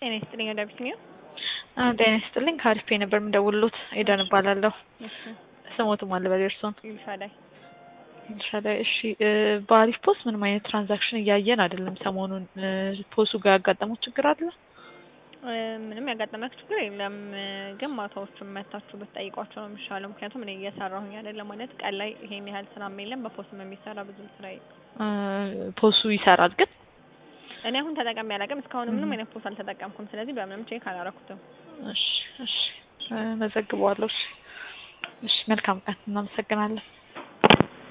ጤና ይስጥልኝ ወደ አቢሲኒያ። ጤና ይስጥልኝ ከአሪፍ ነበር የምደውልሎት ኤደን እባላለሁ። እሺ ስሞትም አለ በል እርስዎን ይልሻዳይ ኤልሻዳይ። እሺ በአሪፍ ፖስት ምንም አይነት ትራንዛክሽን እያየን አይደለም። ሰሞኑን ፖሱ ጋር ያጋጠመው ችግር አለ? ምንም ያጋጠመክ ችግር የለም፣ ግን ማታዎቹን መታችሁ ብትጠይቋቸው ነው የሚሻለው። ምክንያቱም እኔ እየሰራሁኝ አይደለም ማለት ቀን ላይ ይሄን ያህል ስራም የለም፣ በፖስም የሚሰራ ብዙም ስራ የለም። ፖሱ ይሰራል ግን እኔ አሁን ተጠቀሚ አላውቅም። እስካሁን ምንም አይነት ፖስ አልተጠቀምኩም። ስለዚህ በምንም ቼክ አላረኩትም። እሺ እሺ መዘግበዋለሁ። እሺ እሺ መልካም ቀን። እናመሰግናለን።